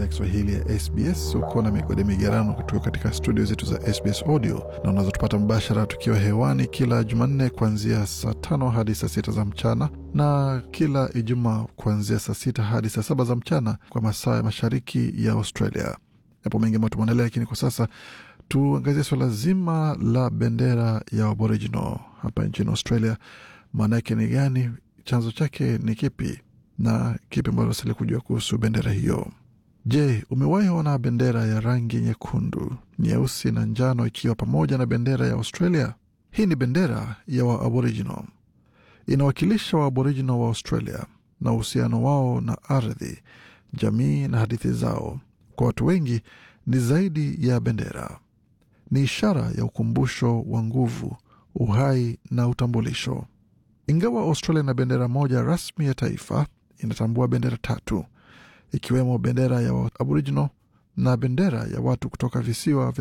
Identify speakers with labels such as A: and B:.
A: ya Kiswahili ya SBS. Uko na migode migerano kutoka katika studio zetu za SBS Audio, na unazotupata mbashara tukiwa hewani kila Jumanne kuanzia saa tano hadi saa sita za mchana na kila Ijumaa kuanzia saa sita hadi saa saba za mchana kwa masaa ya mashariki ya Australia. Yapo mengi ambayo tumeandalia, lakini kwa sasa tuangazie suala zima la bendera ya Aboriginal hapa nchini Australia. Maana yake ni gani? Chanzo chake ni kipi? na kipi ambacho unastahili kujua kuhusu bendera hiyo? Je, umewahi ona bendera ya rangi nyekundu, nyeusi na njano ikiwa pamoja na bendera ya Australia? Hii ni bendera ya Waaboriginal, inawakilisha Waaboriginal wa Australia na uhusiano wao na ardhi, jamii na hadithi zao. Kwa watu wengi ni zaidi ya bendera, ni ishara ya ukumbusho wa nguvu, uhai na utambulisho. Ingawa Australia na bendera moja rasmi ya taifa, inatambua bendera tatu ikiwemo bendera ya Aboriginal na bendera ya watu kutoka visiwa vya